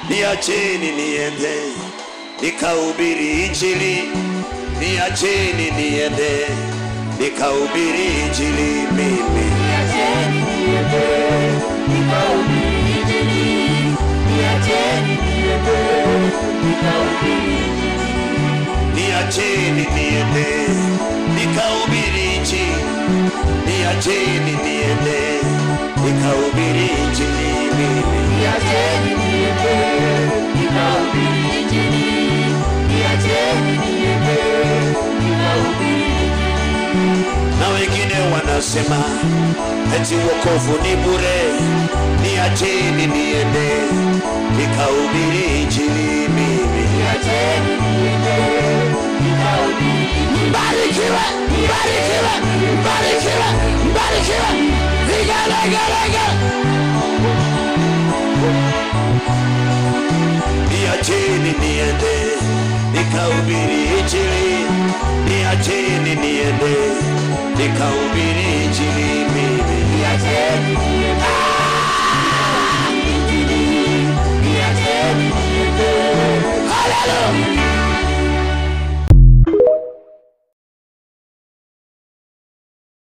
niacheni niende nikahubiri injili, niacheni niende nikahubiri injili mimi. Niacheni niende, nikahubiri Injili. Niacheni niende, nikahubiri niacheni niende nikahubiri injili, niacheni niende nikahubiri injili mimi. Niacheni niende, nikahubiri Injili. Niacheni niende, nikahubiri na wengine wanasema eti wokovu ni bure, niacheni niende nikahubiri injili mimi. Niacheni niende, nikahubiri Mbarikiwe, mbarikiwe, mbarikiwe, mbarikiwe, vigelegele. Niacheni niende nikahubiri injili, niacheni niende nikahubiri injili mimi. Niacheni niende, Injili. Niacheni niende, Haleluya!